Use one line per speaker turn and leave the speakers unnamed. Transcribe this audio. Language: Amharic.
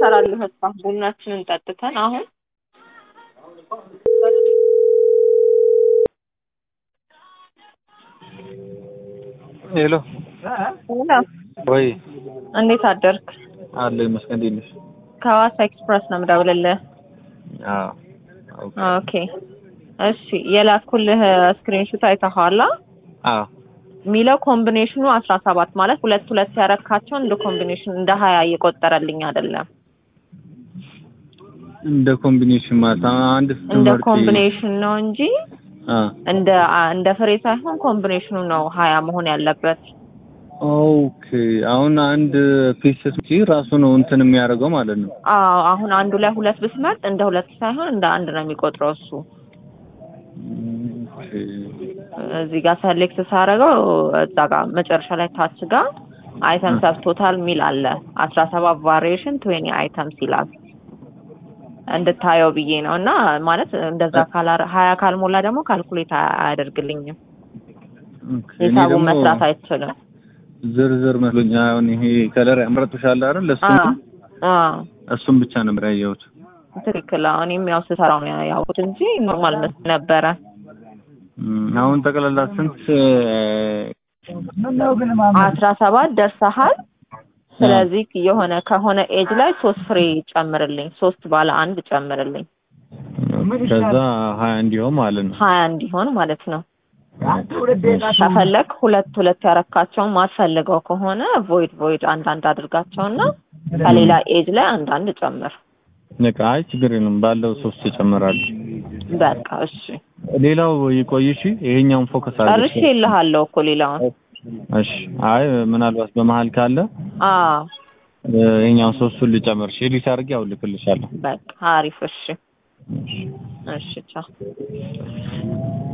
ልሰራልህ መጣሁ። ቡናችንን ጠጥተን አሁን
ሄሎ ወይ
እንዴት አደርክ?
አለ ይመስገን። እንዴት ነሽ?
ከሐዋሳ ኤክስፕረስ ነው የምደውልልህ።
አዎ
ኦኬ እሺ፣ የላኩልህ ስክሪንሹት አይተኸዋል?
አዎ
የሚለው ኮምቢኔሽኑ አስራ ሰባት ማለት ሁለት ሁለት ያረካቸውን እንደ ኮምቢኔሽን እንደ ሀያ እየቆጠረልኝ አይደለም።
እንደ ኮምቢኔሽን ማለት አንድ
እንደ
ስትመርጪ
ኮምቢኔሽን ነው እንጂ
አ
እንደ እንደ ፍሬ ሳይሆን ኮምቢኔሽኑ ነው ሀያ መሆን ያለበት።
ኦኬ አሁን አንድ ፒስ ስትመርጪ ራሱ ነው እንትን የሚያደርገው ማለት ነው።
አዎ አሁን አንዱ ላይ ሁለት ብስመርጥ እንደ ሁለት ሳይሆን እንደ አንድ ነው የሚቆጥረው እሱ።
ኦኬ
እዚህ ጋር ሰሌክት ሳደርገው እዛ ጋር መጨረሻ ላይ ታች ጋር አይተም ሰብ ቶታል ሚል አለ አስራ ሰባት ቫሪዬሽን ትዌኒ አይተምስ ይላል እንድታየው ብዬ ነው። እና ማለት እንደዛ ካላ ሀያ ካልሞላ ደግሞ ካልኩሌት አያደርግልኝም
ኦኬ እኔ
ሂሳቡን
ደግሞ
መስራት አይችልም።
ዝርዝር መስሎኝ አሁን ይሄ ከለር ያመረጡሻል አይደል? ለሱ
አዎ አዎ
እሱም ብቻ ነው ያየሁት።
ትክክል። አሁን እኔም ያው ስሰራው ነው ያውቁት እንጂ ኖርማል መስሎኝ ነበረ።
እም፣ አሁን ጠቅላላ ስንት
አስራ ሰባት ደርሰሃል። ስለዚህ የሆነ ከሆነ ኤጅ ላይ ሶስት ፍሬ ጨምርልኝ፣ ሶስት ባለ አንድ ጨምርልኝ፣
ከዛ ሀያ እንዲሆን ማለት ነው።
ሀያ እንዲሆን ማለት ነው። ከፈለግ ሁለት ሁለት ያረካቸውን ማትፈልገው ከሆነ ቮይድ ቮይድ አንዳንድ አድርጋቸውና ከሌላ ኤጅ ላይ አንዳንድ ጨምር።
በቃ አይ ችግር የለም ባለው ሶስት ይጨምራሉ።
በቃ እሺ፣
ሌላው ይቆይ እሺ። ይሄኛውን ፎከስ አድርገሽ
ጨርሼ እልሃለሁ እኮ ሌላውን።
እሺ። አይ ምናልባት በመሀል ካለ
አዎ
እ፣ ይሄኛውን ሶስቱን ልጨምር። እሺ ኤዲት አድርጌ አሁን ልክልሻለሁ።
በቃ አሪፍ። እሺ
እሺ።
እሺ፣ ቻው